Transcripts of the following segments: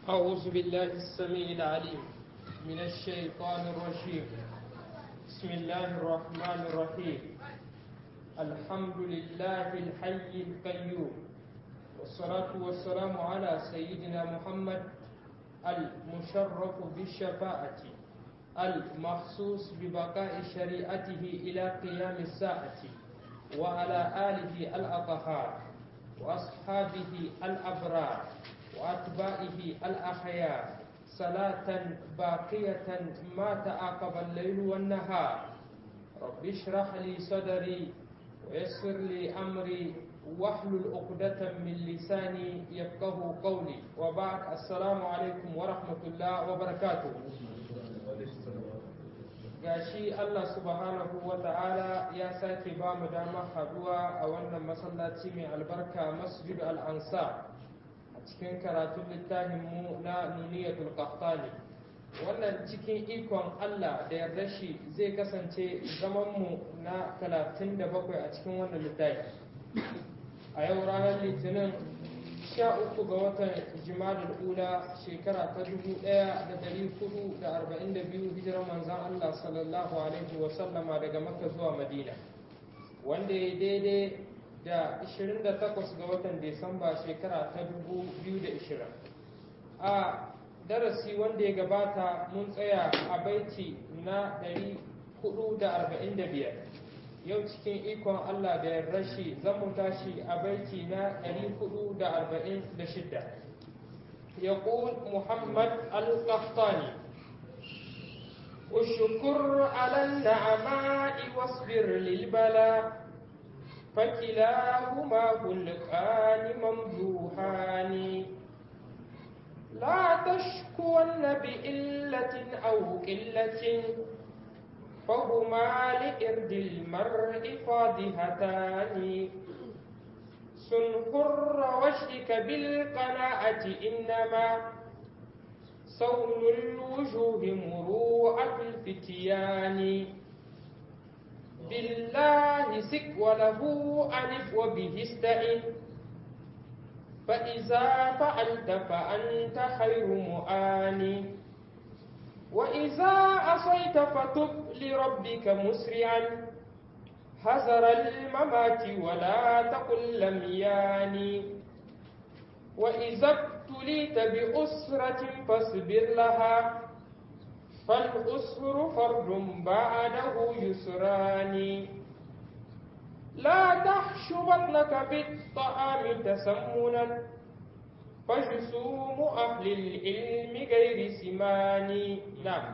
أعوذ بالله السميع العليم من الشيطان الرجيم بسم الله الرحمن الرحيم الحمد لله الحي القيوم والصلاة والسلام على سيدنا محمد المشرف بالشفاعة المخصوص ببقاء شريعته إلى قيام الساعة وعلى آله الأطهار وأصحابه الأبرار وأتباعه الأخيار صلاة باقية ما تعاقب الليل والنهار رب اشرح لي صدري ويسر لي أمري واحلل عقدة من لساني يفقه قولي وبعد السلام عليكم ورحمة الله وبركاته gashi Allah subhanahu wa ta'ala ya sake ba mu damar haduwa a wannan masallaci mai albarka masjid al-ansar a cikin karatun littafin mu na nuniyatul qahtani wannan cikin ikon Allah da yarda shi zai kasance zaman mu na 37 a cikin wannan littafi a yau ranar litinin 13 ga watan jimadar ula shekara ta 1442 hijirar manzan Allah sallallahu alaihi wasallama daga makka zuwa madina wanda ya daidai da 28 ga watan Desamba shekara ta 2020 a darasi wanda ya gabata mun tsaya a baiti na 445 yau cikin ikon Allah da yarda shi zan mu tashi a baiti na 446 يقول محمد القحطاني اشكر على النعماء واصبر للبلاء فكلاهما خلقان ممدوحان لا تشكون بإلة أو قلة فهما لإرد المرء فاضهتان سن حر وجهك بالقناعة إنما صون الوجوه مروءة الفتيان بالله سك وله ألف وبه استعن فإذا فعلت فأنت خير مؤان وإذا عصيت فتب لربك مسرعا حذر الممات ولا تقل لم ياني وإذا ابتليت بأسرة فاصبر لها فالأسر فرد بعده يسران لا تحش بطنك بالطعام تسمنا فجسوم أهل العلم غير سمان نعم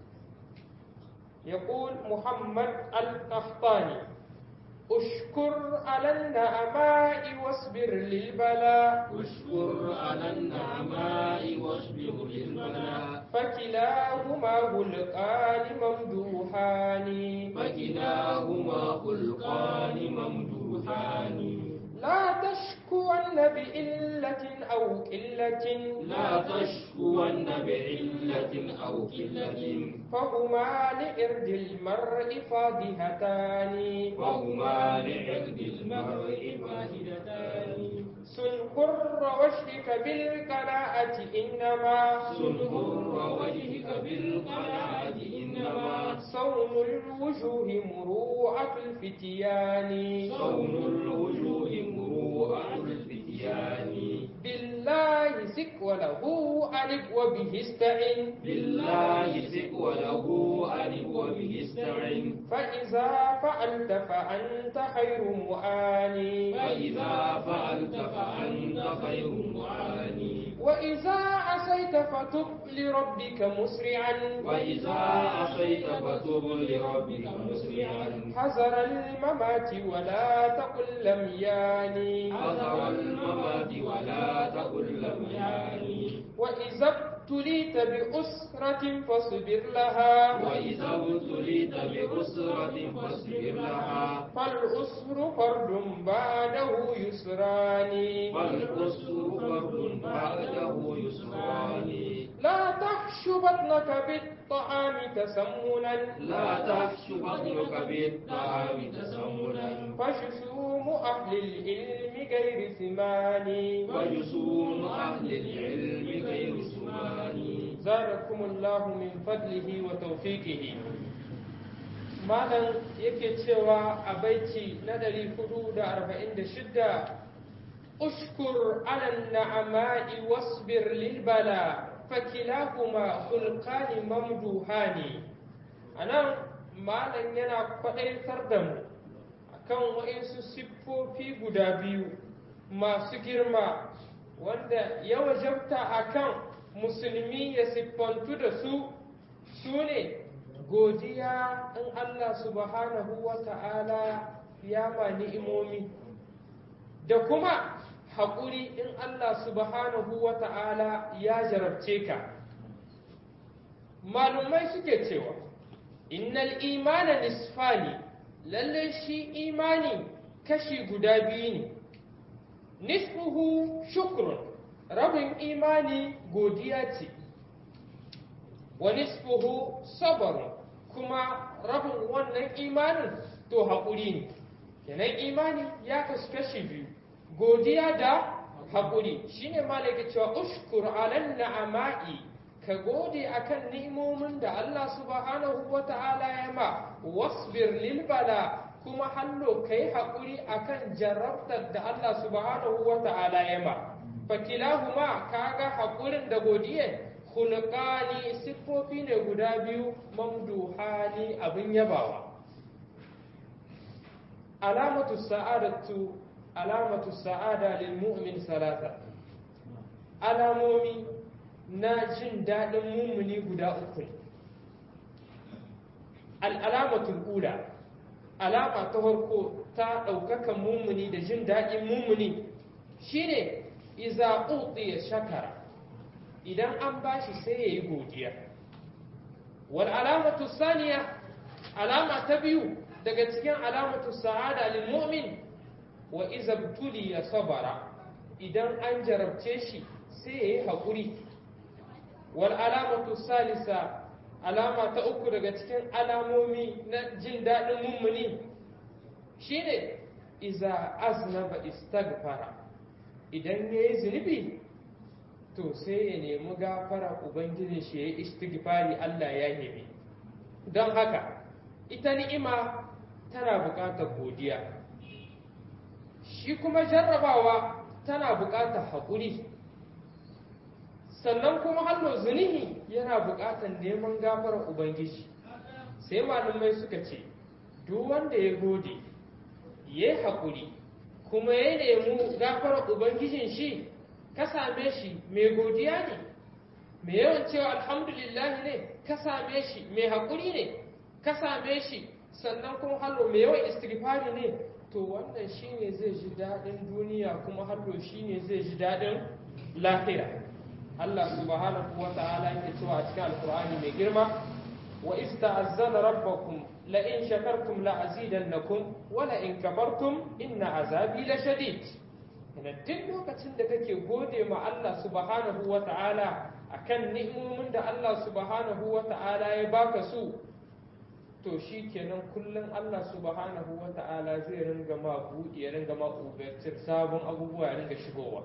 يقول محمد القحطاني اشكر على النعماء واصبر للبلاء اشكر على النعماء واصبر للبلاء فكلاهما خلقان ممدوحان فكلاهما خلقان ممدوحان لا تشكون بإلة أو قلة لا تشكون بعلة أو قلة فهما لإرد المرء فاضهتان وهما لعرض المرء فاهدتان سن حر وجهك بالقناعة إنما سنهر وجهك بالقناعة إنما صون الوجوه مروءة الفتيان صون الوجوه مروءة الفتيان بالله سك وله ألف وبه استعن بالله سك وله ألف وبه استعن فإذا فعلت فأنت خير مؤان فإذا فعلت فأنت خير معاني وإذا عصيت فتب لربك مسرعا وإذا عصيت فتب لربك مسرعا حذر الممات ولا تقل لم ياني حذر الممات ولا تقل لم يعني وإذا ابتليت بأسرة فاصبر لها وإذا ابتليت بأسرة فاصبر لها فالأسر فرد بعده يسران فالأسر فرد بعده يسران لا تحش بطنك بالطعام تسمنا لا تحش بطنك بالطعام تسمنا فجسوم أهل العلم غير ثمان وجسوم أهل العلم غير سمان zadakumullahu min fadlihi wa tawfiqihi malam yake cewa a baiti na 446 ushkur ala na'ama'i wasbir lil bala fakilahuma khulqani mamduhani anan malam yana kwadaitar da mu akan wa'insu siffofi guda biyu masu girma wanda ya wajabta akan musulmi ya siffantu da su su ne godiya in Allah subhanahu wa ta'ala ya ma ni'imomi da kuma haƙuri in Allah subhanahu wa ta'ala ya jarabce ka malumai suke cewa innal imana nisfani lalle shi imani kashi guda biyu ne nisfuhu shukrun rabin imani godiya ce wa nisfuhu sabarun kuma rabin wannan imanin to haƙuri ne kenan imani ya kasu kashi biyu godiya da haƙuri shine malaka cewa ushkur alan na'ama'i ka gode akan ni'imomin da Allah subhanahu wa ta'ala ya ma wasbir lil bala kuma hallo kai haƙuri akan jarabtar da Allah subhanahu wa ta'ala ya ma fakilahuma kaga haƙurin da godiyar khulqani siffofi ne guda biyu mamduhani abin yabawa alamatu sa'adatu alamatu sa'ada lil mu'min salata alamomi na jin daɗin mumuni guda uku ne al'alamatul ula alama ta farko ta ɗaukakan mumuni da jin daɗin mumuni shine iza ya shakara idan an bashi sai ya yi godiya wal alamatu saniya alama ta biyu daga cikin alamatu sa'ada lil mu'min wa iza ya sabara idan an jarabce shi sai ya yi haƙuri wal alamatu salisa alama ta uku daga cikin alamomi na jin daɗin mummuni shine iza aznaba istaghfara idan ya yi zunubi to sai ya nemi gafara ubangijin shi ya yi istighfari Allah ya yabe don haka ita ni'ima tana buƙatar godiya shi kuma jarrabawa tana buƙatar haƙuri sannan kuma hallo zunubi yana buƙatar neman gafarar ubangiji sai malamai suka ce duk wanda ya gode ya yi haƙuri kuma ya nemi gafarar ubangijin shi ka same shi mai godiya ne mai yawan cewa alhamdulillah ne ka same shi mai haƙuri ne ka same shi sannan kuma hallo mai yawan istighfari ne to wannan shine zai ji daɗin duniya kuma hallo shine zai ji daɗin lahira Allah subhanahu wa ta'ala yake cewa a cikin alkur'ani mai girma wa ista'azzana rabbakum la in shakartum la azidannakum wa la in kabartum inna azabi la shadid kana duk lokacin da kake gode ma Allah subhanahu wa ta'ala akan ni'imomin da Allah subhanahu wa ta'ala ya baka su to shi kenan kullum Allah subhanahu wa ta'ala zai ringa ma buɗe ya ringa ma ubarcin sabon abubuwa ya ringa shigowa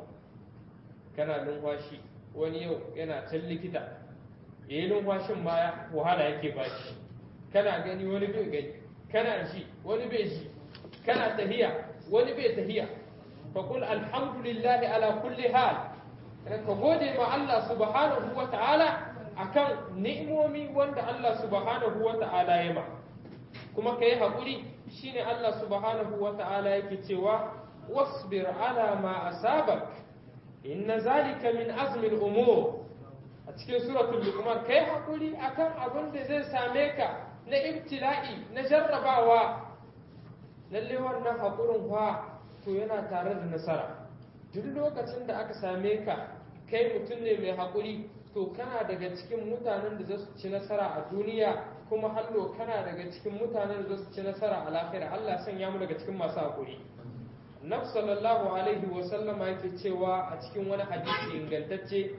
kana numfashi wani yau yana can likita ya yi numfashin ma wahala yake ba shi kana gani wani bai gani kana ji wani bai ji kana tahiya wani bai tahiya fa kul alhamdulillahi ala kulli hal ka gode ma Allah subhanahu wa ta'ala akan ni'imomi wanda Allah subhanahu wa ta'ala ya ma kuma kai haƙuri shine Allah subhanahu wa ta'ala yake cewa wasbir ala ma asabak inna zalika min azmi al-umur a cikin suratul luqman kai haƙuri akan abin da zai same ka na ibtila'i na jarrabawa lalle wannan haƙurin fa to yana tare da nasara duk lokacin da aka same ka kai mutum ne mai haƙuri to kana daga cikin mutanen da za su ci nasara a duniya kuma hallo kana daga cikin mutanen da za su ci nasara a lahira Allah sanya mu daga cikin masu haƙuri Naf sallallahu alaihi wa sallama yake cewa a cikin wani hadisi ingantacce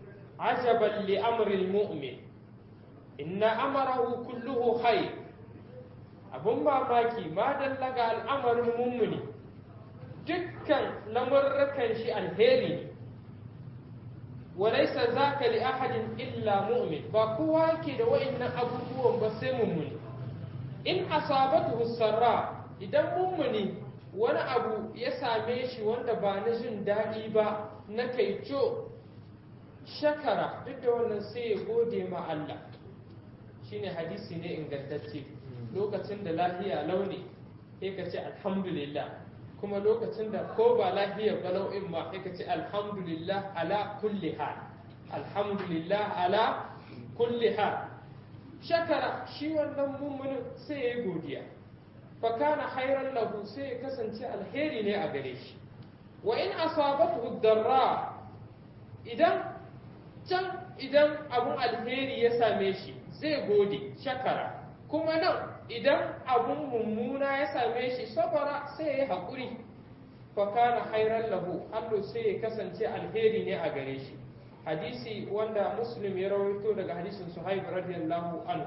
ajaban li amril mu'min inna amarahu kulluhu khair abun mamaki ma dalla ga al'amarin mummuni dukkan lamurrakan shi alheri ne walaisa zaka li ahadin illa mu'min ba kowa yake da wa'annan abubuwan ba sai mummuni in asabatu sarra idan mummuni wani abu ya same shi wanda ba na jin daɗi ba na kaico shakara duk da wannan sai ya gode ma Allah shine hadisi ne ingantacce lokacin da lafiya launi sai ka ce alhamdulillah kuma lokacin da ko ba lafiya balau'in ma sai ka ce alhamdulillah ala kulli hal alhamdulillah ala kulli hal shakara shi wannan mummunin sai ya yi godiya fakana hairan lahu sai ya kasance alheri ne a gare shi wa in asabatu darra idan can idan abun alheri ya same shi zai gode shakara kuma nan idan abun mummuna ya same shi sabara sai ya yi haƙuri fakana hairan lahu allo sai ya kasance alheri ne a gare shi hadisi wanda muslim ya rawaito daga hadisin suhaib radiyallahu anhu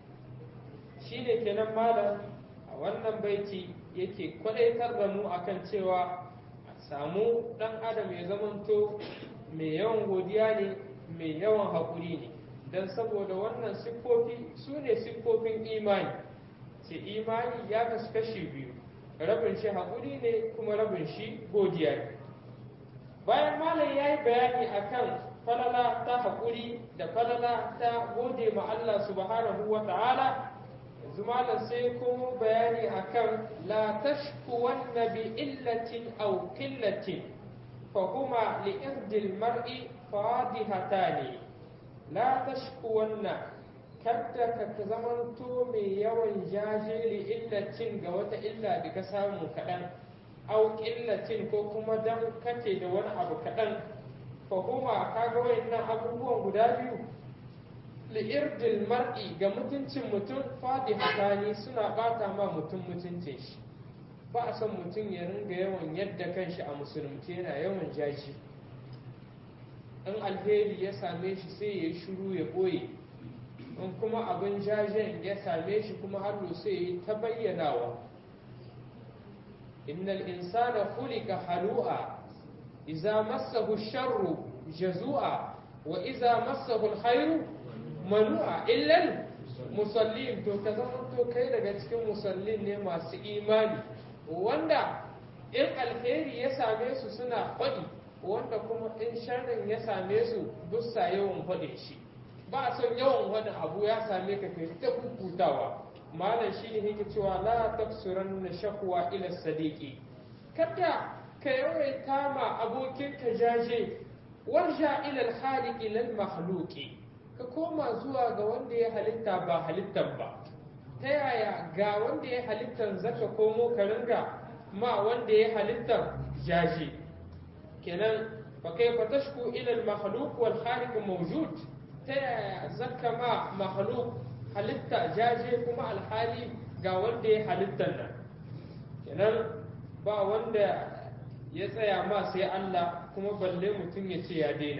shine kenan malam a wannan baiti yake kwadaitar da mu akan cewa a samu dan adam ya zamanto mai yawan godiya ne mai yawan haƙuri ne don saboda wannan siffofi su ne siffofin imani ce imani ya kasu kashi biyu rabin shi haƙuri ne kuma rabin shi godiya ne bayan malam ya yi bayani akan falala ta haƙuri da falala ta gode ma Allah subhanahu wa ta'ala yanzu malam sai kuma bayani akan la tashkuwanna bi illatin aw qillatin fa huma li irdil mar'i fadihatani la tashkuwanna kadda ka zamanto mai yawan jaje li illatin ga wata illa da ka samu kaɗan aw qillatin ko kuma dan kace da wani abu kaɗan fahuma kaga wayannan abubuwan guda biyu li'irdil mar'i ga mutuncin mutum fadi hakani suna bata ma mutum mutuncin shi ba a son mutum ya ringa yawan yadda kanshi a musulunci yana yawan jaji in alheri ya same shi sai ya yi shiru ya ɓoye in kuma abin jajen ya same shi kuma hallo sai ya yi ta bayyanawa innal insana khuliqa halu'a إذا مسه الشر جزوعا وإذا مسه الخير منوعا إلا المصلين to ka zamanto kai daga cikin musallin ne masu imani wanda in alheri ya same su suna faɗi wanda kuma in sharrin ya same su bussa yawan faɗin shi ba a son yawan wani abu ya same ka kai ta kukutawa malam shi ne yake cewa la tafsuran na shakwa ila sadiqi kada ka yawaita ma abokinka jaje warja ilal khaliq ilal makhluqi ka koma zuwa ga wanda ya halitta ba halittan ba ta yaya ga wanda ya halittan zaka komo ka ringa ma wanda ya halittan jaje kenan fa kaifa tashku ilal makhluq wal khaliq mawjud ta yaya zaka ma makhluq halitta jaje kuma alhali ga wanda ya halittan nan kenan ba wanda ya tsaya ma sai Allah kuma balle mutum ya ce ya daina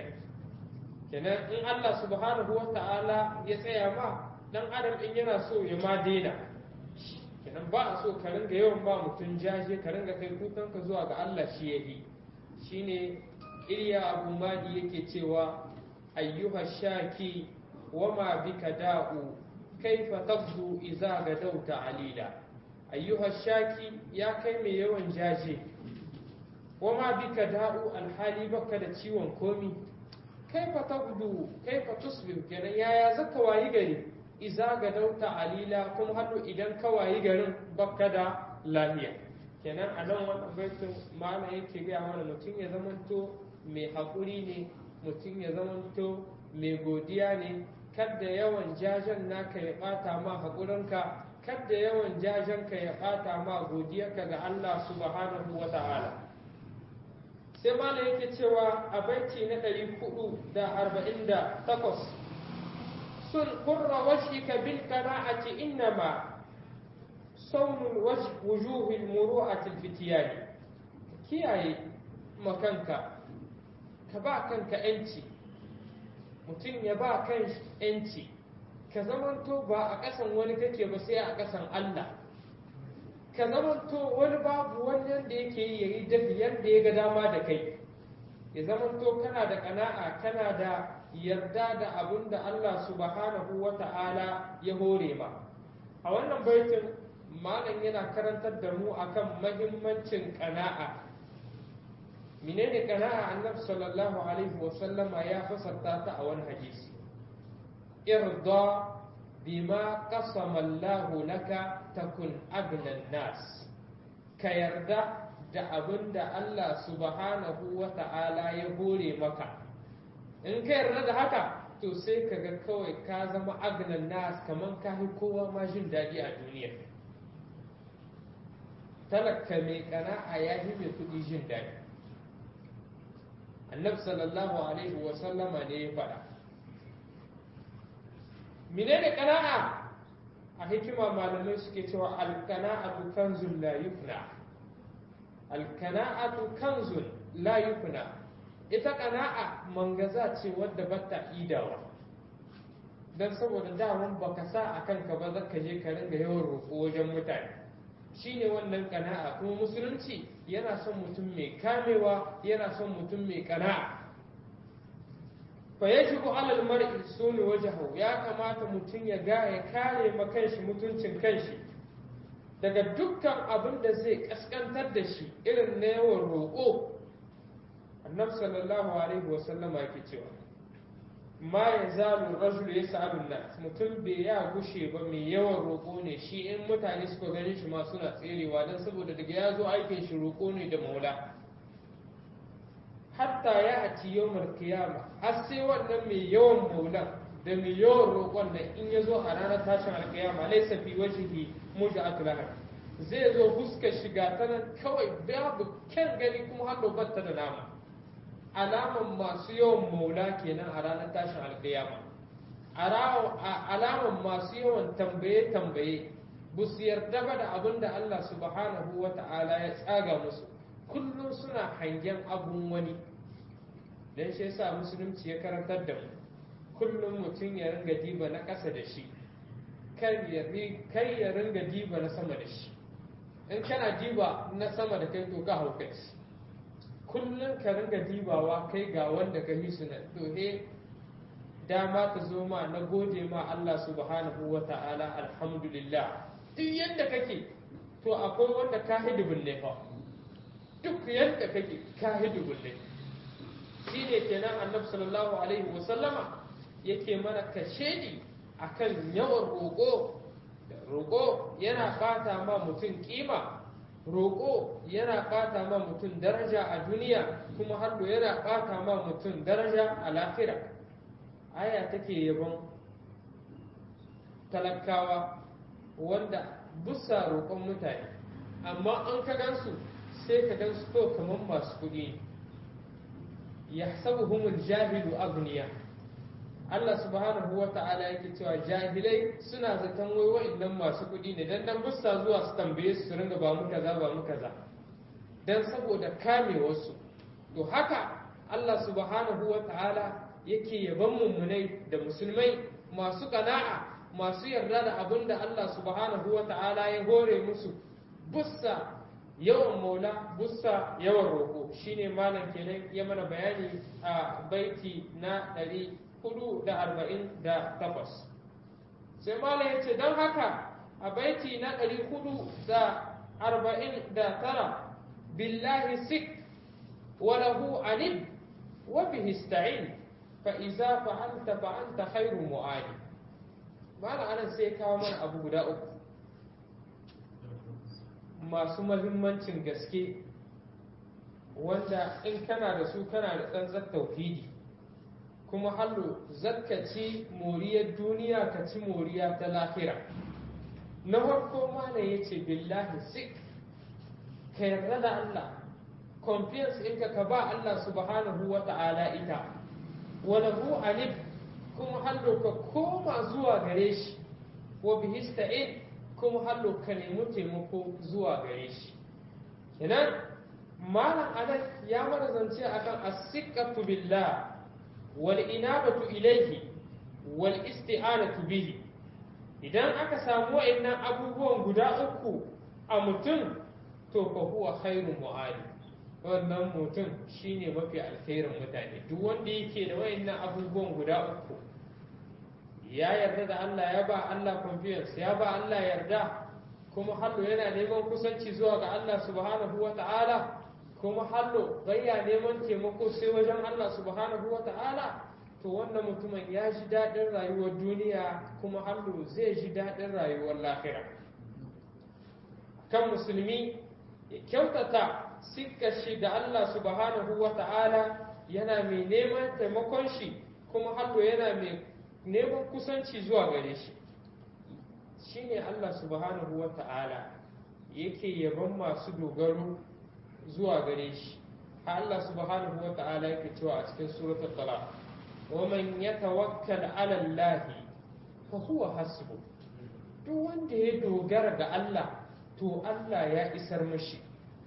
kenan in Allah subhanahu wa ta'ala ya tsaya ma dan adam in yana so ya ma daina kenan ba a so ka ringa yawan ba mutum jaje ka ringa kai kukanka zuwa ga Allah shi ya yi shine Iliya Abu Madi yake cewa ayyuha shaki wama bika da'u kaifa tafzu idza gadauta alila ayyuha shaki ya kai mai yawan jaje wama bika da'u alhali baka da ciwon komi kaifa tabdu kaifa tusbih kenan yaya zaka wayi gari iza ga dauta alila kuma hannu idan ka wayi garin baka da lafiya kenan a nan wannan baitin ma'ana yake gaya mana mutum ya zamanto mai haƙuri ne mutum ya zamanto mai godiya ne kadda yawan jajen naka ya ɓata ma haƙurinka kadda yawan jajenka ya ɓata ma godiyarka ga Allah subhanahu wa ta'ala sai malam yake cewa a baiti na ɗari hudu da arba'in da takwas sun kurra wajhika bil qana'ati innama saunul wujuhil muru'atil fitiyani kiyaye makanka ka ba kanka yanci mutum ya ba kan yanci ka zamanto ba a ƙasan wani kake ba sai a ƙasan Allah ka zamanto wani babu wani yadda yake yi yayi dafi yadda ya ga dama da kai ya zamanto kana da kana'a kana da yarda da abin da Allah subhanahu wa ta'ala ya hore ma a wannan baitin malam yana karantar da mu akan mahimmancin kana'a menene kana'a annabi sallallahu alaihi wa sallama ya fasarta ta a wani hadisi irda bima qasama Allah laka takun agnan nas ka yarda da abin da Allah subhanahu wa ta'ala ya hore maka in ka yarda da haka to sai ka ga kawai ka zama agnan nas kamar ka fi kowa ma jin daɗi a duniya talaka mai kana'a ya fi mai kuɗi jin daɗi annabi sallallahu alaihi wa sallama ne ya faɗa menene kana'a a hikima malamai suke cewa alkana'atu kanzun la yufna alkana'atu kanzun la yufna ita kana'a mangaza ce wadda bata idawa dan saboda daman baka sa a kanka ba zaka je ka ringa yawan roƙo wajen mutane shine wannan kana'a kuma musulunci yana son mutum mai kamewa yana son mutum mai kana'a fa yajibu alal mar'i sunu wajhahu ya kamata mutum ya ga ya kare ma kanshi mutuncin kanshi daga dukkan abin da zai kaskantar da shi irin na yawan roƙo annabi sallallahu alaihi wa sallama yake cewa ma ya zalu rajul ya sa'alun nas mutum bai ya gushe ba mai yawan roƙo ne shi in mutane suka gani shi ma suna tserewa don saboda daga ya zo aikin shi roƙo ne da maula hatta ya ati yawmar kiyama har sai wannan mai yawan maulan da mai yawan roƙon nan in ya zo a ranar tashin alkiyama laisa fi wajhihi muja'atu lahar zai zo fuskar shiga ta nan kawai babu kyan gani kuma har batta da nama alaman masu yawan maula kenan a ranar tashin alkiyama alaman masu yawan tambaye tambaye ba su yarda ba da abin da Allah subhanahu wa ta'ala ya tsaga musu kullum suna hangen abun wani don shi yasa musulunci ya karantar da mu kullum mutum ya ringa diba na ƙasa da shi kai ya ringa diba na sama da shi in kana diba na sama da kai to ka haukaci kullum ka ringa dibawa kai ga wanda ka yi suna to he dama ta zo ma na gode ma Allah subhanahu wa ta'ala alhamdulillah duk yadda kake to akwai wanda ka hidibin ne fa duk yadda kake ka hidibin ne shi ne kenan annabi sallallahu alaihi wa sallama yake mana kashedi akan yawan roƙo roƙo yana bata ma mutum kima roƙo yana ɓata ma mutum daraja a duniya kuma har yana ɓata ma mutum daraja a lafira aya take yabon talakawa wanda busa roƙon mutane amma an ka gansu sai ka gansu to kamar masu kuɗi ya sabuhumul jahilu agniya Allah subhanahu wa ta'ala yake cewa jahilai suna zaton wai wa'annan masu kuɗi ne dan dan bussa zuwa su tambaye su ringa ba mu kaza ba mu kaza dan saboda kame wasu to haka Allah subhanahu wa ta'ala yake yaban mummunai da musulmai masu kana'a masu yarda da abin da Allah subhanahu wa ta'ala ya hore musu bussa yawan maula bussa yawan roƙo shine malam kenan ya mana bayani a baiti na ɗari hudu da arba'in da takwas sai malam ya ce don haka a baiti na ɗari hudu da arba'in da tara billahi sik wa lahu anib wa bihi sta'in fa iza fa'alta fa anta khairu mu'ani malam anan sai kawo mana abu guda uku masu mahimmancin gaske wanda in kana da su kana da tsantsar tauhidi kuma hallo zakka ci moriyar duniya ka ci moriya ta lahira na farko mana ya ce billahi sik ka yarda da Allah confidence ɗinka ka ba Allah subhanahu wa ta'ala ita wani hu alif kuma hallo ka koma zuwa gare shi wa bihista'in kuma hallo ka nemi taimako zuwa gare shi kenan malam anan ya mana zance akan as-siqatu billah wal inabatu ilayhi wal isti'anatu bihi idan aka samu wa'annan abubuwan guda uku a mutum to fa huwa khairu mu'ali wannan mutum shine mafi alkhairin mutane duk wanda yake da wayannan abubuwan guda uku ya yarda da Allah ya ba Allah confidence ya ba Allah yarda kuma hallo yana neman kusanci zuwa ga Allah subhanahu wa ta'ala kuma hallo bayya neman taimako sai wajen Allah subhanahu wa ta'ala to wannan mutumin ya ji daɗin rayuwar duniya kuma hallo zai ji daɗin rayuwar lahira kan musulmi ya kyautata sikka shi da Allah subhanahu wa ta'ala yana mai neman taimakon shi kuma hallo yana mai neman kusanci zuwa gare shi shine Allah subhanahu wa ta'ala yake yaban masu dogaro zuwa gare shi Allah subhanahu wa ta'ala yake cewa a cikin suratul talaq wa man yatawakkal 'ala Allah fa huwa hasbu duk wanda ya dogara ga Allah to Allah ya isar mashi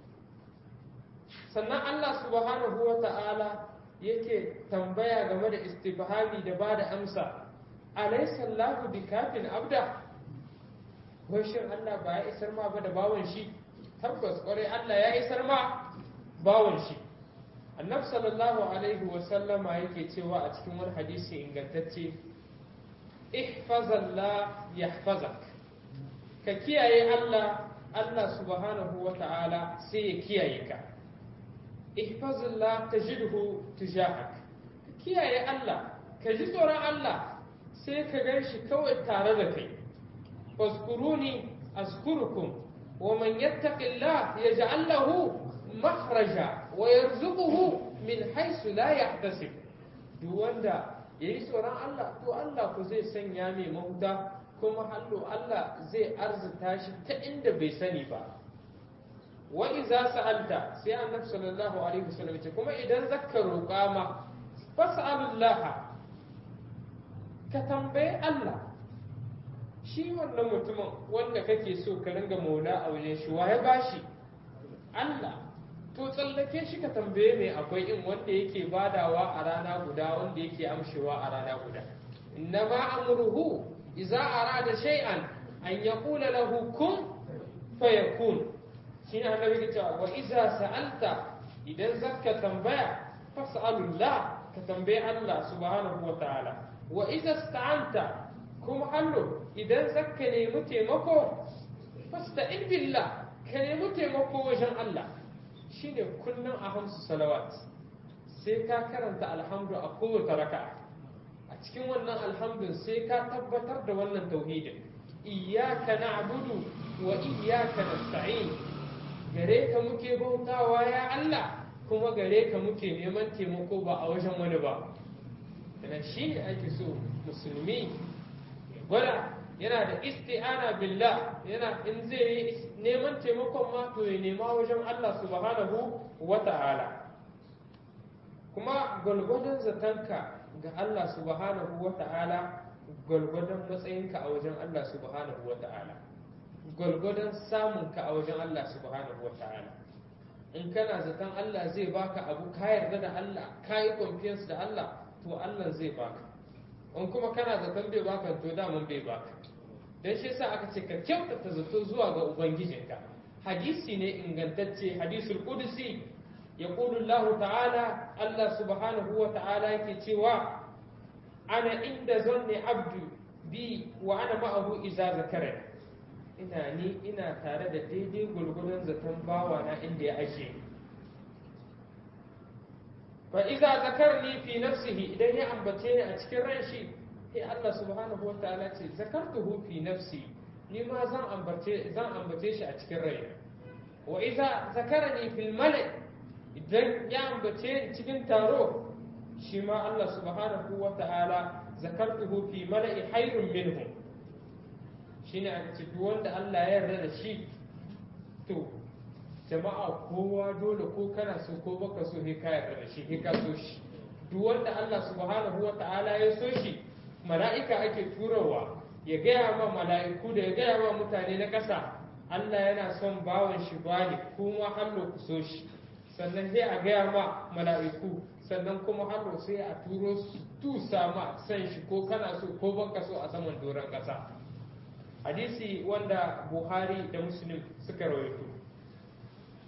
sannan Allah subhanahu wa ta'ala yake tambaya game da istifhami da ba da amsa alaysa Allahu bikafin abda wai shin Allah ba ya isar ma ba da bawon shi tabbas kwarai Allah ya isar ma bawon shi annabi sallallahu alaihi wa sallama yake cewa a cikin wani hadisi ingantacce ihfazallah yahfazak ka kiyaye Allah Allah subhanahu wa ta'ala sai ya kiyaye ka ihfazillah tajidhu tujahak ka kiyaye Allah ka ji tsoron Allah sai ka gan shi kawai tare da kai fazkuruni azkurukum wa man yattaqillah yaj'al lahu makhraja wa yarzuquhu min haythu la yahtasib duk wanda yayi tsoron Allah to Allah ku zai sanya mai mahuta kuma hallo Allah zai arzuta shi ta inda bai sani ba wa iza sa'alta sai annabi sallallahu alaihi wasallam ce kuma idan zakka roƙa ma fas'alullah ka tambaye Allah shi wannan mutumin wanda kake so ka ringa maula a wajen shi wa ya bashi Allah to tsallake shi ka tambaye mai akwai in wanda yake badawa a rana guda wanda yake amshewa a rana guda innama amruhu idza arada shay'an an yaqula lahu kun fayakun shine annabi ya ce wa idza sa'alta idan zakka tambaya fas'alullah ka tambaye Allah subhanahu wa ta'ala wa idza ista'anta kuma hallo idan zakka nemi taimako fasta'in billah ka nemi taimako wajen Allah shine kullum a hamsu salawat sai ka karanta alhamdu a kowace raka'a a cikin wannan alhamdun sai ka tabbatar da wannan tauhidin iyyaka na'budu wa iyyaka nasta'in gare ka muke bautawa ya Allah kuma gare ka muke neman taimako ba a wajen wani ba daga shi ne ake so musulmi gwada yana da isti'ana billah yana in zai yi neman taimakon ma to ya nema wajen Allah subhanahu wa ta'ala kuma gwalgwadon zatanka ga Allah subhanahu wa ta'ala gwalgwadon matsayinka a wajen Allah subhanahu wa ta'ala gwalgwadon samunka a wajen Allah subhanahu wa ta'ala in kana zaton Allah zai baka abu ka yarda da Allah ka yi confidence da Allah to Allah zai baka in kuma kana zaton bai baka to daman bai baka dan shi yasa aka ce ka kyautata zato zuwa ga ubangijinka hadisi ne ingantacce hadisul qudsi yaqulu Allah ta'ala Allah subhanahu wa ta'ala yake cewa ana inda zanni abdu bi wa ana ma'ahu iza zakara ina ni ina tare da daidai gurgurun zaton bawa na inda ya ashe fa iza zakarni fi nafsihi idan ya ambace ni a cikin ran shi sai Allah subhanahu wa ta'ala ce zakartuhu fi nafsi ni ma zan ambace zan ambace shi a cikin rai wa iza zakarani fil mala idan ya ambace ni cikin taro shi ma Allah subhanahu wa ta'ala zakartuhu fi mala'i hayrun minhum shine a ce duk wanda Allah ya yarda da shi to jama'a kowa dole ko kana so ko baka so he ka yarda da shi he ka so shi duk wanda Allah subhanahu wa ta'ala ya so shi mala'ika ake turawa ya gaya ma mala'iku da ya gaya ma mutane na ƙasa Allah yana son bawan shi bani kuma hallo ku so shi sannan sai a gaya ma mala'iku sannan kuma hallo sai a turo su tusa ma san shi ko kana so ko baka so a saman doron ƙasa hadisi wanda buhari da muslim suka rawaito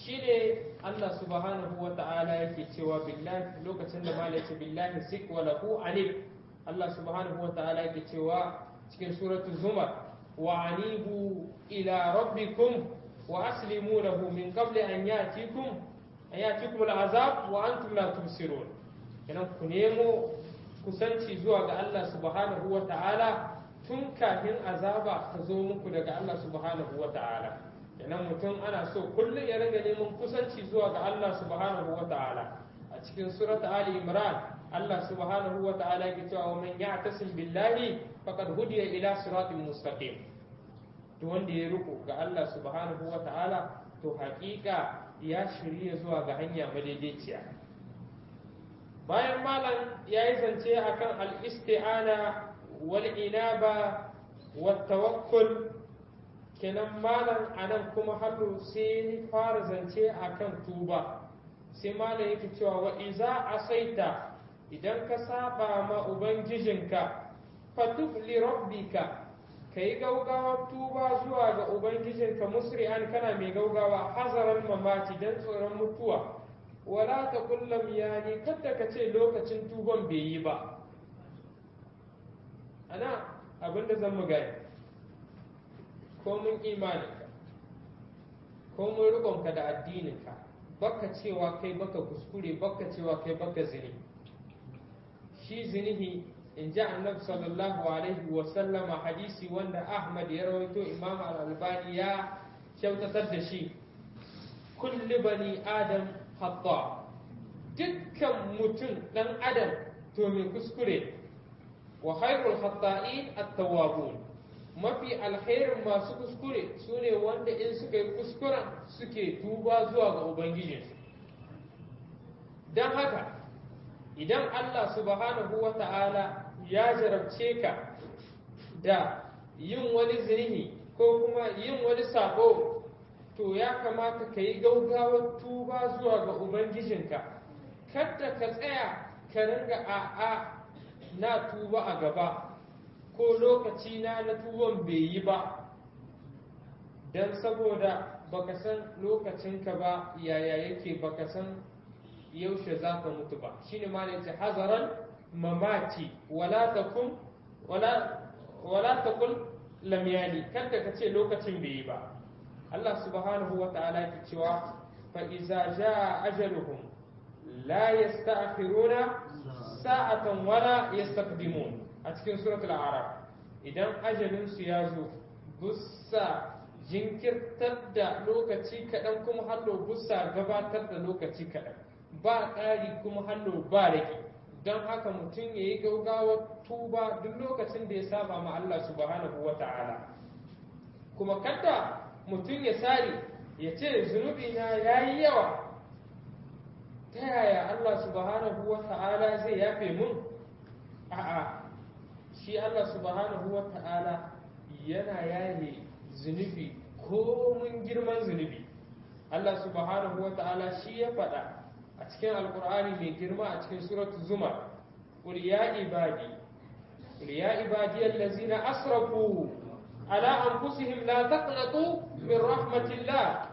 shine Allah subhanahu wa ta'ala yake cewa billahi lokacin da mala yace billahi sik wa lahu anib Allah subhanahu wa ta'ala yake cewa cikin suratu zumar wa anibu ila rabbikum wa aslimu lahu min qabli an yatikum an yatikum al'azab wa antum la tubsirun kenan ku nemo kusanci zuwa ga Allah subhanahu wa ta'ala tun kafin azaba ta zo muku daga Allah subhanahu wa ta'ala kenan mutum ana so kullum ya ringa neman kusanci zuwa ga Allah subhanahu wa ta'ala a cikin surat Ali Imran Allah subhanahu wa ta'ala yake cewa wa man ya'tasim billahi faqad hudiya ila siratin mustaqim to wanda ya riko ga Allah subhanahu wa ta'ala to hakika ya shirya zuwa ga hanya madaidaiciya bayan malam ya yi zance akan al-isti'ana wal inaba wat tawakkul kenan malam anan kuma hallo sai fara zance akan tuba sai malam yake cewa wa iza asaita idan ka saba ma ubangijinka fatub li rabbika kai gaugawar tuba zuwa ga ubangijinka musri'an kana mai gaugawa hazaran mamaci dan tsoron mutuwa wala ta kullum yani kada ka ce lokacin tuban bai yi ba ana abinda zan mu gani ko mun imaninka ko mun rikonka da addininka baka cewa kai baka kuskure baka cewa kai baka zini shi zinihi in ji annabi sallallahu alaihi wa sallama hadisi wanda ahmad ya rawaito imam al-albani ya kyautatar da shi kulli bani adam hatta dukkan mutum dan adam to mai kuskure wa khairul khata'in at-tawwabun mafi alkhairin masu kuskure su ne wanda in suka yi kuskuren suke tuba zuwa ga ubangijinsu don haka idan allah subhanahu wa ta'ala ya jarabce ka da yin wani zinihi ko kuma yin wani sabo to ya kamata ka yi gaugawar tuba zuwa ga ubangijinka kada ka tsaya ka ringa a'a na tuba a gaba ko lokaci na na tuwon bai yi ba don saboda baka san lokacinka ba yaya yake baka san yaushe za ka mutu ba shine ma ne hazaran mamati wala takun wala wala takun lam yani kada ka ce lokacin bai yi ba Allah subhanahu wa ta'ala ya cewa fa iza jaa ajaluhum la yasta'khiruna sa'atan wala yastaqdimun a cikin suratul araf idan ajalinsu ya zo bussa jinkirtar da lokaci kaɗan kuma hallo bussa gabatar da lokaci kaɗan ba ƙari kuma hallo ba rage don haka mutum ya yi gaugawar tuba duk lokacin da ya saba ma Allah subhanahu wa ta'ala kuma kada mutum ya sari ya ce zunubi na ya yi yawa ta yaya Allah subhanahu wa ta'ala zai yafe mun a'a shi Allah subhanahu wa ta'ala yana yaye zunubi ko mun girman zunubi Allah subhanahu wa ta'ala shi ya faɗa a cikin alkur'ani mai girma a cikin suratu zumar qul ya ibadi qul ya ibadi allazina asrafu ala anfusihim la taqnatu min rahmatillah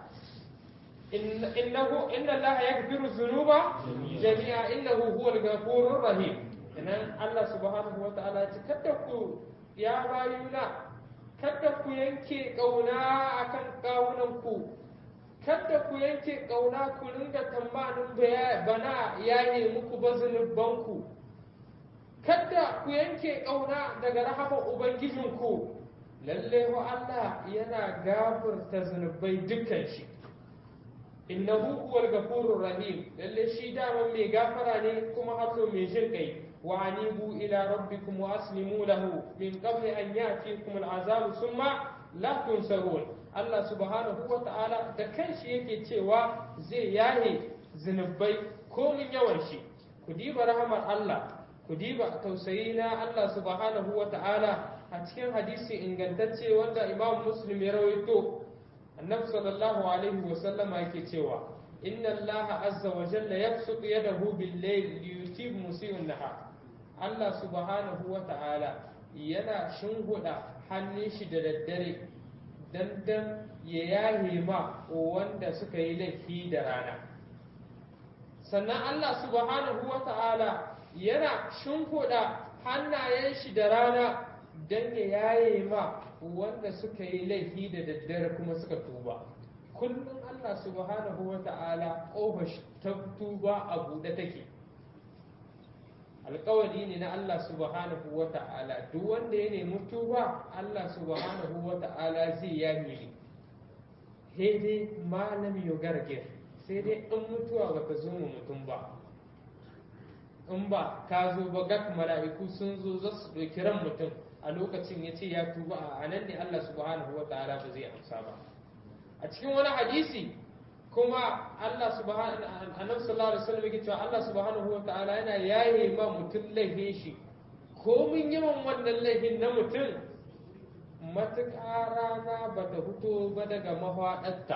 innahu inna allaha yaghfiru dhunuba jami'a innahu huwal ghafurur rahim idan Allah subhanahu wa ta'ala ce kada ku ya bayuna kada ku yanke kauna akan kawunan ku kada ku yanke kauna ku ringa tamanin bana yaye muku bazunuban ku kada ku yanke kauna daga rahamar ubangijinku lalle wa Allah yana gafarta zunubai dukkan shi innahu huwal ghafurur rahim lalle shi daman mai gafara ne kuma hato mai jin kai وأنيبوا إلى ربكم وأسلموا له من قبل أن يأتيكم العذاب ثم لا تنصرون الله سبحانه وتعالى da kanshi yake cewa zai yaye zunubai komin yawan shi ku diba rahamar Allah ku diba tausayi na Allah subhanahu wa ta'ala a cikin hadisi ingantacce wanda Imam Muslim ya rawaito annabi sallallahu alaihi wa sallama yake cewa inna Allah azza wa jalla yabsutu yadahu bil-layl liyutib musii'un nahar Allah subhanahu wa ta'ala yana shinguda hannun shi da daddare dandan ya yahe ma wanda suka yi laifi da rana sannan Allah subhanahu wa ta'ala yana shimfiɗa hannayen shi da rana don ya yaye ma wanda suka yi laifi da daddare kuma suka tuba kullum Allah subhanahu wa ta'ala ƙofar ta tuba a buɗe take alkawari ne na Allah subhanahu wa ta'ala duk wanda ya nemi tuba Allah subhanahu wa ta'ala zai yaye ni sai dai malam gargir sai dai in mutuwa ba ta zo mu mutum ba in ba ka zo ba gak mala'iku sun zo za su ɗauki ran mutum a lokacin ya ce ya tuba a nan ne Allah subhanahu wa ta'ala ba zai amsa ba a cikin wani hadisi kuma Allah subhanahu annabi sallallahu alaihi wasallam yake cewa Allah subhanahu wa ta'ala yana yaye ma mutum laifin shi ko mun yawan wannan laifin na mutum matuƙa rana ba ta fito ba daga mahaɗarta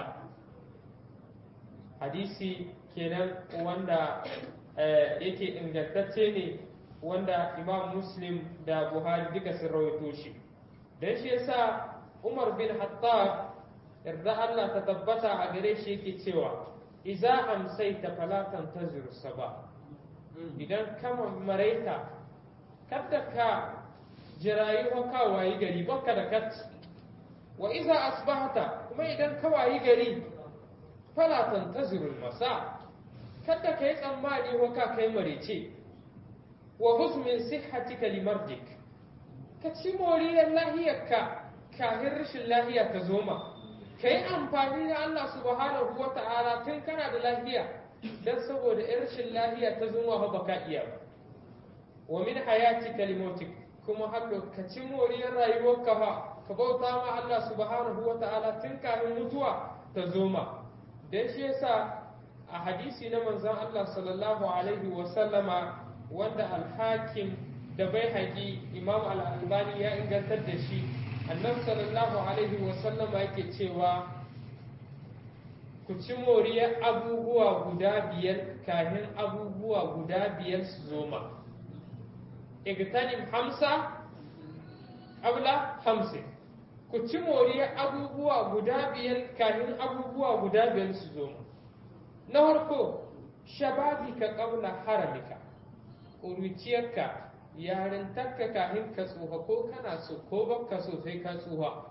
hadisi kenan wanda yake ingantacce ne wanda imam muslim da buhari duka sun rawaito shi don shi yasa umar bin hattab yarda allah ta tabbata a gare shi yake cewa iza amsaita falatan tazir ba idan kama maraita kada ka jirayi wa kawayi gari baka da kat wa iza asbahata kuma idan kawayi gari fala tantazirul masa kada kai tsammani wa ka kai marice wa husmin sihhatika limardik ka ci moriyar lahiyarka kafin rashin lahiya ta zoma ka yi amfani da Allah subhanahu wa ta'ala tun kana da lahiya don saboda rashin lahiya ta zoma ba ka iya ba wa min hayatika limotik kuma haka ka ci moriyar rayuwarka fa ka bauta ma Allah subhanahu wa ta'ala tun kafin mutuwa ta zoma dan shi yasa a hadisi na manzon Allah sallallahu alaihi wa sallama wanda al-hakim da bai haƙi imam al-albani ya ingantar da shi annabi sallallahu alaihi wa sallama yake cewa ku ci moriyar abubuwa guda biyar kafin abubuwa guda biyar su zoma igtanim hamsa abla hamsin ku ci moriyar abubuwa guda biyar kafin abubuwa guda biyar su zo na farko shababika qabla haramika ƙuruciyarka yarintarka kafin ka tsuha ko kana so ko baka so sai ka tsuha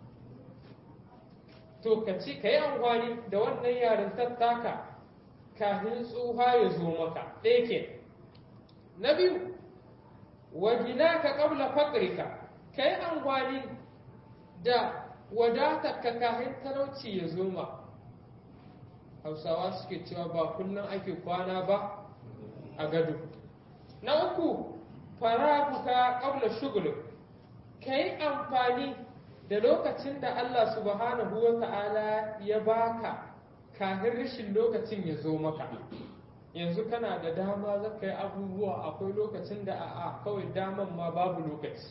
to ka ci ka yi amfani da wannan yarintar taka kafin tsuha ya zo maka ɗaya ke na biyu wajinaka qabla faqrika kai amfani da wadatarka kafin talauci ya zoma hausawa suke cewa ba kullum ake kwana ba a gado na uku faraguka qabla shugul kai amfani da lokacin da Allah subhanahu wa ta'ala ya baka kafin rashin lokacin ya zo maka yanzu kana da dama za ka yi abubuwa akwai lokacin da a kawai daman ma babu lokaci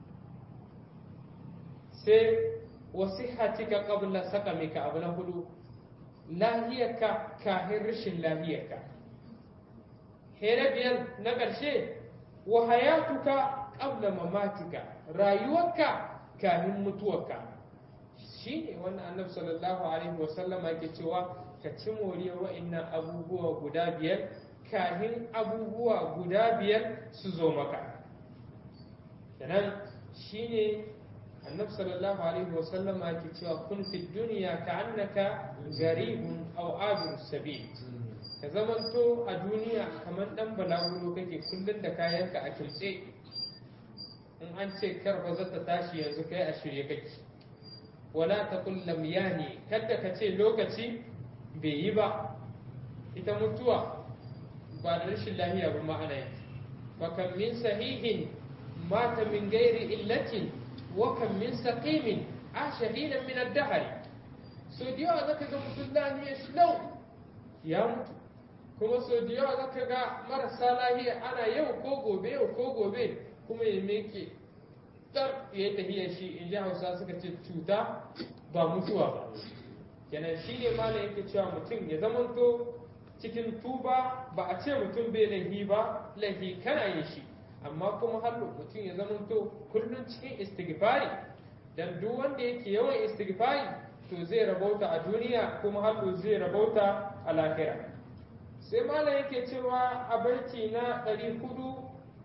sai wasihatika qabla saqamika abu na hudu lahiyarka kafin rashin lahiyarka here biyar na ƙarshe wa hayatuka qabla mamatika rayuwarka kafin mutuwarka shine wannan annabi sallallahu alaihi wasallam yake cewa ka ci moriyar wa'annan abubuwa guda biyar kafin abubuwa guda biyar su zo maka kenan shine annabi sallallahu alaihi wasallam yake cewa kun fi duniya ka annaka garibun aw abir sabil ka zamanto a duniya kamar dan balaguro kake kullun da kayanka a kimtse in an ce karba za ta tashi yanzu kai a shirye kake wala taqul lam yani kada ka ce lokaci bai yi ba ita mutuwa ba da rashin lahiya ba ma'ana yake wa kan min sahihin mata min gairi illatin wa kan min saqimin asha hinan min ad-dahr so da yawa zaka ga mutum lahiya shi lau ya mutu kuma so da yawa zaka ga marasa lahiya ana yau ko gobe yau ko gobe kuma ya meke dar ya tafiya shi in ji hausa suka ce cuta ba mutuwa ba kenan shi ne malam yake cewa mutum ya zamanto cikin tuba ba a ce mutum bai laifi ba laifi kana yin shi amma kuma har mutum ya zamanto kullum cikin istighfari dan duk wanda yake yawan istighfari to zai rabauta a duniya kuma hallo zai rabauta a lahira sai malam yake cewa a baiti na ɗari hudu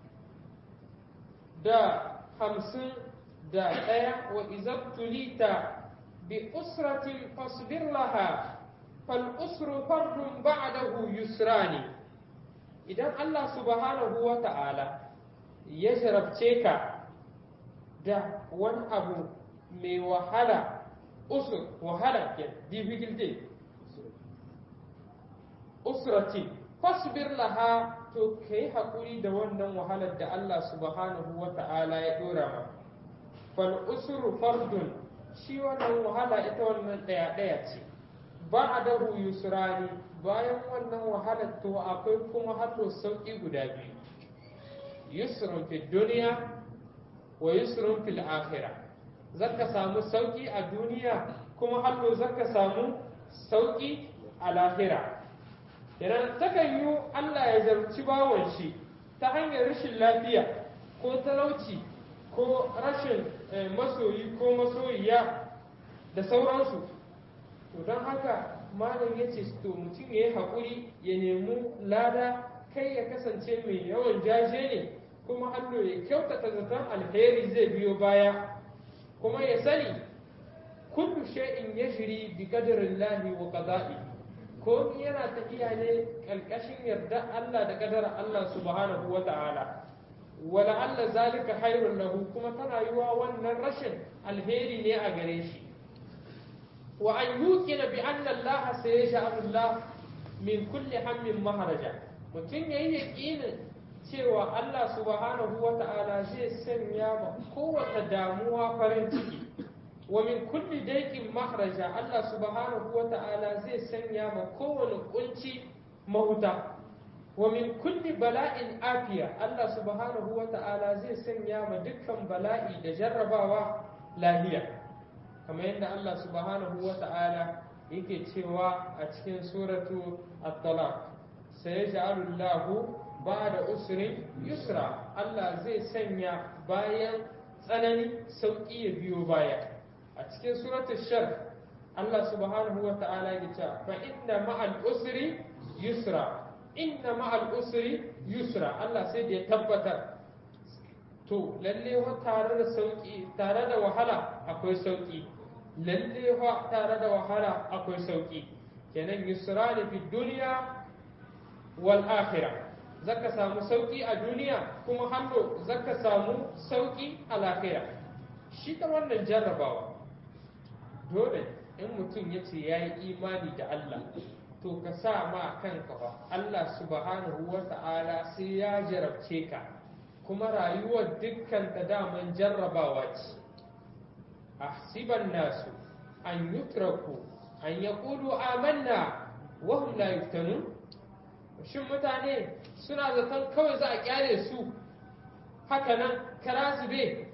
da hamsin da ɗaya wa izabtulita bi usratin fasbir laha fal usru fardun ba'dahu yusrani idan Allah subhanahu wa ta'ala ya jarabce ka da wani abu mai wahala usur wahala ke difficulty usrati fasbir laha to kai hakuri da wannan wahalar da Allah subhanahu wa ta'ala ya dora ma fal usru fardun shi wannan wahala ita wannan daya daya ce ba'dahu yusrani bayan wannan wahalar to akwai kuma haddo sauki guda biyu yusrun fi duniya wa yusrun fil akhirah zaka samu sauki a duniya kuma hallo zaka samu sauki a lahira idan takan yi Allah ya zarci bawon shi ta hanyar rashin lafiya ko talauci ko rashin masoyi ko masoyiya da sauransu to don haka malam ya ce to mutum ya yi haƙuri ya nemi lada kai ya kasance mai yawan jaje ne kuma hallo ya kyautata zaton alheri zai biyo baya kuma ya sani kullu shay'in yajri bi qadarillahi wa qada'i ko yana tafiya ne kalkashin yarda Allah da kadara Allah subhanahu wa ta'ala wala Allah zalika khairun lahu kuma tana yiwa wannan rashin alheri ne a gare shi wa an yuqina bi anna Allah sayaj'alu Allah min kulli hammin maharaja mutum yayi yaqinin cewa Allah subhanahu wa ta'ala zai sanya ma kowace damuwa farin ciki wa min kulli daikin mahraja Allah subhanahu wa ta'ala zai sanya ma kowane kunci mahuta wa min kulli bala'in afiya Allah subhanahu wa ta'ala zai sanya ma dukkan bala'i da jarrabawa lahiya kamar yadda Allah subhanahu wa ta'ala yake cewa a cikin suratu at-talaq sayaj'alu Allahu ba'da usrin yusra Allah zai sanya bayan tsanani sauki ya biyo baya a cikin suratul shar Allah subhanahu wa ta'ala ya ce fa inna ma'al usri yusra inna ma'al usri yusra Allah sai da ya tabbatar to lalle wa tare da sauki tare da wahala akwai sauki lalle wa tare da wahala akwai sauki kenan yusra ne fi duniya wal akhirah zaka samu sauki a duniya kuma hannu zaka samu sauki a lahira shi ta wannan jarrabawa dole in mutum ya ce ya yi imani da Allah to ka sa ma kanka ba Allah subhanahu wa ta'ala sai ya jarabce ka kuma rayuwar dukkan ta daman jarrabawa ce ahsiban nasu an yutraku an yaqulu amanna wa hum la yuftanun shin mutane suna zaton kawai za a kyale su haka nan kara zube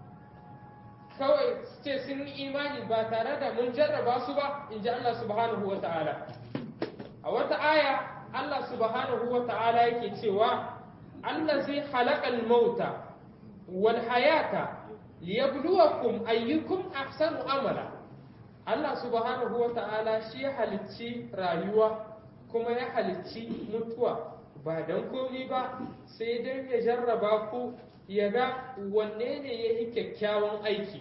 kawai su ce sun yi imani ba tare da mun jarraba su ba in ji Allah subhanahu wa ta'ala a wata aya Allah subhanahu wa ta'ala yake cewa Allah zai halakal mauta wal hayata liyabluwakum ayyukum ahsanu amala Allah subhanahu wa ta'ala shi ya halicci rayuwa kuma ya halicci mutuwa ba don komi ba sai don ya jarraba ku ya ga wanne ne ya yi kyakkyawan aiki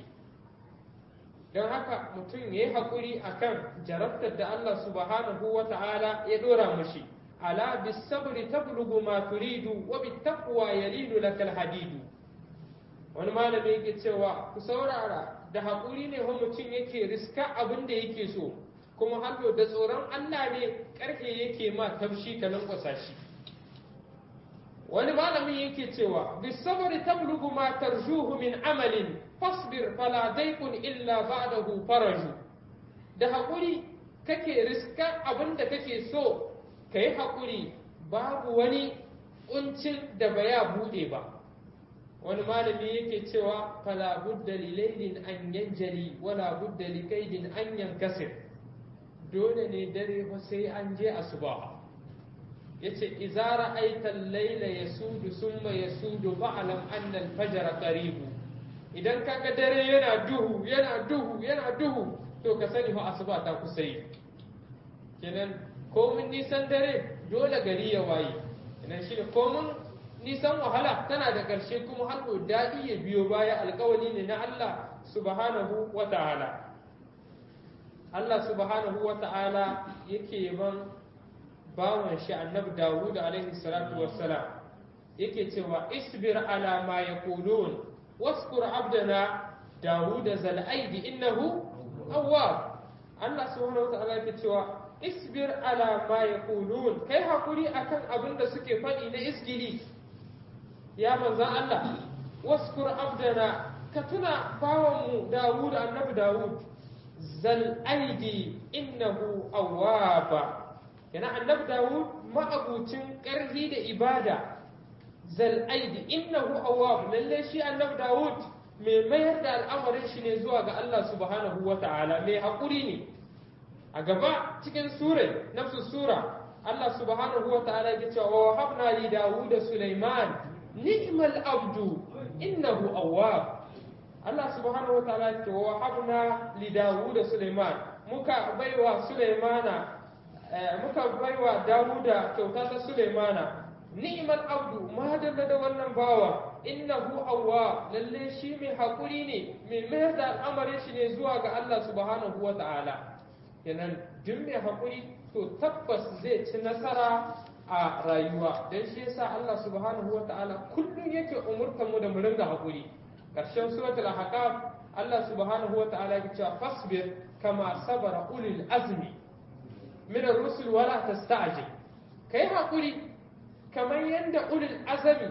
don haka mutum ya yi haƙuri a kan jarabtar da Allah subhanahu wa ta'ala ya ɗora mashi ala bisabri tablugu ma turidu wa bittaqwa yalinu lakal hadidu wani malami yake cewa ku saurara da haƙuri ne wa mutum yake riska abin da yake so kuma hannu da tsoron Allah ne ƙarfe yake ma tafshi ka lankwasa shi wani malamin yake cewa bisabari tablugu ma tarjuhu min amalin fasbir fala daikun illa ba'dahu faraju da haƙuri kake riska abin da kake so ka yi haƙuri babu wani ƙuncin da ba ya buɗe ba wani malami yake cewa fala budda lilailin an yanjali wala budda likaidin an yankasir dole ne dare fa sai an je asuba yace idza ra'aita al-layla yasudu summa yasudu fa'lam anna al-fajr qaribu idan kaga dare yana duhu yana duhu yana duhu to ka sani fa asuba ta kusa yi kenan komin nisan dare dole gari ya waye kenan shi komin nisan wahala tana da ƙarshe kuma har daɗi ya biyo baya alƙawari ne na Allah subhanahu wa ta'ala Allah subhanahu wa ta'ala yake yaban bawan shi annabi Dawud alaihi salatu wassalam yake cewa isbir ala ma yaqulun waskur abdana Dawud zal aidi innahu awwab Allah subhanahu wa ta'ala yake cewa isbir ala ma yaqulun kai hakuri akan abin da suke faɗi na isgili ya manzan Allah waskur abdana ka tuna bawanmu Dawud annabi Dawud zal aidi innahu awwaba yana annabi Dawud ma'abucin ƙarfi da ibada zal aidi innahu awwab lalle shi annabi Dawud mai mayar da al'amarin shi ne zuwa ga Allah subhanahu wa ta'ala mai haƙuri ne a gaba cikin sura nafsu sura Allah subhanahu wa ta'ala ya ce wa habna li Dawud Sulaiman ni'mal abdu innahu awwab Allah subhanahu wa ta'ala ya ce wa habna li Dawud Sulaiman muka baiwa Sulaimana muka baiwa Dawuda kyauta ta Sulaimana ni'mal abdu ma dalla da wannan bawa innahu awwab lalle shi mai hakuri ne mai mayar da al'amarin shi ne zuwa ga Allah subhanahu wa ta'ala kenan duk mai hakuri to tabbas zai ci nasara a rayuwa don shi yasa Allah subhanahu wa ta'ala kullum yake umurtar mu da mu ringa hakuri karshen suratul ahqaf Allah subhanahu wa ta'ala yake cewa fasbir kama sabara ulul azmi min ar-rusul wala tasta'jil kai hakuri kamar yadda ulul azmi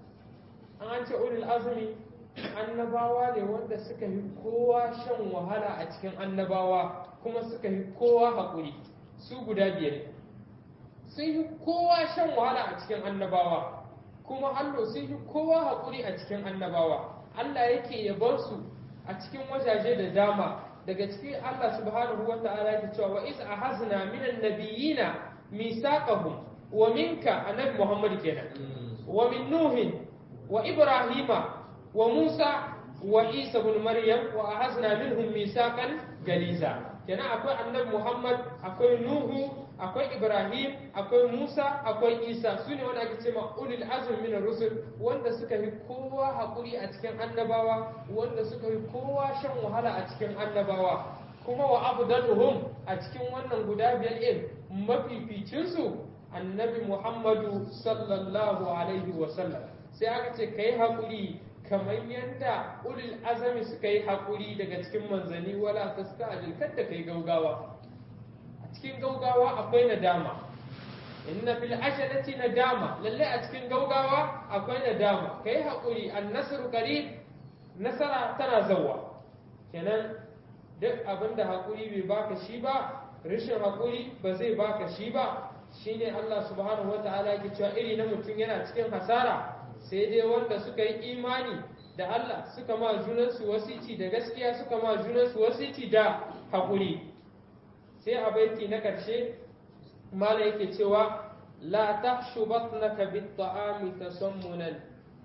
an ce ulul azmi annabawa ne wanda suka yi kowa shan wahala a cikin annabawa kuma suka yi kowa haƙuri su guda biyar sun yi kowa shan wahala a cikin annabawa kuma allo sun yi kowa haƙuri a cikin annabawa Allah yake yabar su a cikin wajaje da dama daga cikin Allah subhanahu wa ta'ala yake cewa wa iz ahazna minan nabiyina misaqahum wa minka annabi Muhammad kenan wa min nuhin wa ibrahima wa musa wa isa ibn maryam wa ahazna minhum misaqan galiza kenan akwai annabi Muhammad akwai nuhu akwai ibrahim akwai musa akwai isa su ne wanda ake cewa ulil azm min rusul wanda suka yi kowa hakuri a cikin annabawa wanda suka yi kowa shan wahala a cikin annabawa kuma wa abdaluhum a cikin wannan guda biyar din mafificin su annabi muhammadu sallallahu alaihi wa sallam sai aka ce kai hakuri kamar yadda ulil azami suka yi hakuri daga cikin manzani wala tasta'jil kada kai gaugawa cikin gaugawa akwai nadama inna fil ajalati nadama lalle a cikin gaugawa akwai nadama kai hakuri annasru qarib nasara tana zawa kenan duk abinda hakuri bai baka shi ba rashin hakuri ba zai baka shi ba shine Allah subhanahu wataala yake cewa iri na mutum yana cikin hasara sai dai wanda suka yi imani da Allah suka ma junansu wasici da gaskiya suka ma junansu wasici da hakuri sai a baiti na ƙarshe mala yake cewa la tahshu batnaka bit ta'ami tasammunan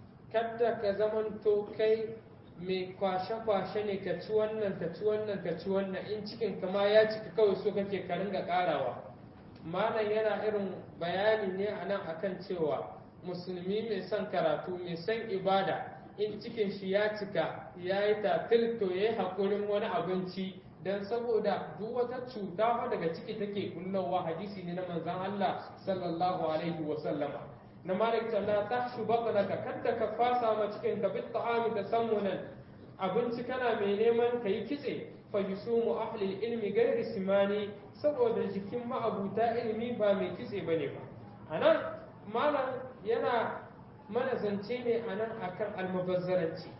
kadda ka zamanto kai mai kwashe-kwashe ne ka ci wannan ka ci wannan ka ci wannan in cikin kama ya cika kawai so kake ka ringa karawa malam yana irin bayani ne a nan akan cewa musulmi mai son karatu mai son ibada in cikin shi ya cika ya yi tatil to ya yi haƙurin wani abinci dan saboda duk wata cuta fa daga ciki take kullowa hadisi ne na manzon Allah sallallahu alaihi wa sallama na malik ta la tahshu batnaka kadda ka fasa ma cikin ka bit ta'ami tasammunan abinci kana mai neman ka yi kitse fa yusumu ahli ilmi gairi simani saboda jikin ma'abuta ilimi ba mai kitse bane ba anan malam yana mana zance ne anan akan almubazzaranci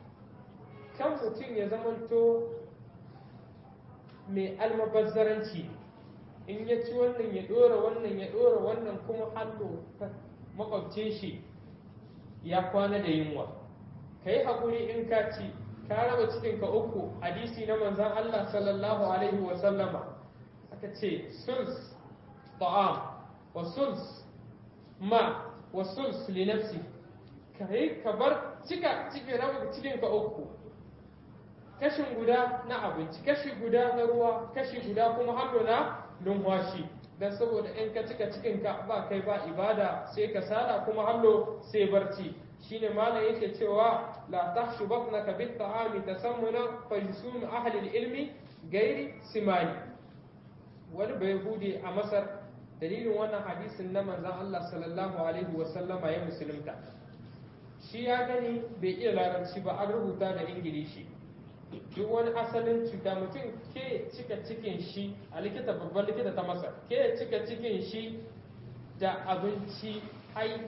kan mutum ya zamanto mai almabazzaranci in ya ci wannan ya ɗora wannan ya ɗora wannan kuma hannu makwabcin shi ya kwana da yunwa ka yi haƙuri in ka ci ka raba cikinka uku hadisi na manzan Allah sallallahu alaihi wa sallama aka ce suls ta'am wa suls ma wa suls li nafsi ka yi ka bar cika cikin raba cikinka uku kashin guda na abinci kashi guda na ruwa kashi guda kuma hallo na numfashi dan saboda in ka cika cikin ka ba kai ba ibada sai ka sala kuma hallo sai barci shine malam yake cewa la tahshu batnaka bit ta'ami tasammuna fa yusum ahli ilmi gairi simani wani bai bude a masar dalilin wannan hadisin na manzon Allah sallallahu alaihi wa sallama ya musulunta shi ya gani bai iya larabci ba an rubuta da ingilishi duk wani asalin cuta mutum ke cika cikin shi a likita babban likita ta masar ke cika cikin shi da abinci hai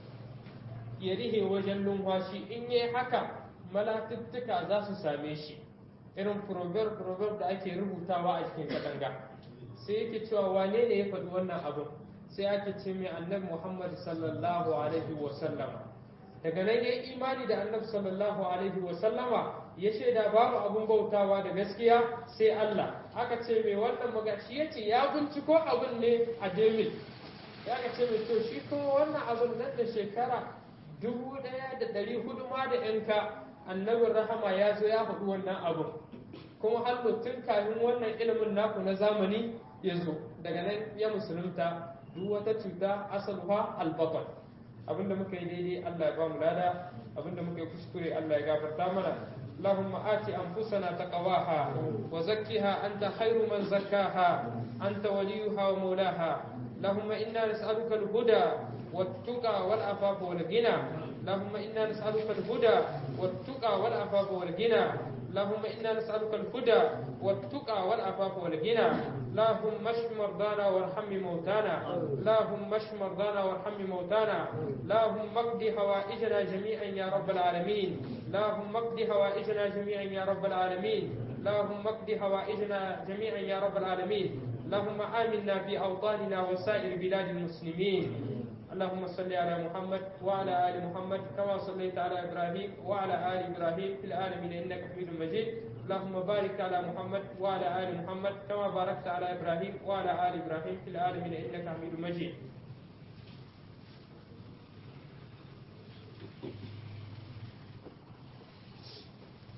ya rihe wajen numfashi in yi haka malatuttuka za su same shi irin proverb proverb da ake rubutawa a cikin katanga sai yake cewa wane ne ya faɗi wannan abin sai ake ce mai annabi muhammad sallallahu alaihi wasallama daga nan ya imani da annabi sallallahu alaihi wasallama ya shaida babu abun bautawa da gaskiya sai Allah aka ce mai wannan magashi ya ce ya binciko abin ne a Demil ya ka ce mai to shi kuma wannan abin nan da shekara dubu ɗaya da ɗari hudu ma da yanka annabin rahama ya zo ya faɗi wannan abin kuma har tun kafin wannan ilimin naku na zamani ya zo daga nan ya musulunta duk wata cuta asaluha albatal abinda muka yi daidai Allah ya ba mu lada abinda muka yi kuskure Allah ya gafarta mana اللهم آت أنفسنا تقواها وزكها أنت خير من زكاها أنت وليها ومولاها اللهم إنا نسألك الهدى والتقى والعفاف والغنى اللهم إنا نسألك الهدى والتقى والعفاف والغنى اللهم إنا نسألك الهدى والتقى والعفاف والغنى اللهم اشف مرضانا وارحم موتانا اللهم اشف مرضانا وارحم موتانا اللهم اقض حوائجنا جميعا يا رب العالمين اللهم اقض حوائجنا جميعا يا رب العالمين اللهم اقض حوائجنا جميعا يا رب العالمين اللهم آمنا في أوطاننا وسائر بلاد المسلمين اللهم صل على محمد وعلى آل محمد كما صليت على إبراهيم وعلى آل إبراهيم في العالمين إنك حميد مجيد اللهم بارك على محمد وعلى آل محمد كما باركت على إبراهيم وعلى آل إبراهيم في العالمين إنك حميد مجيد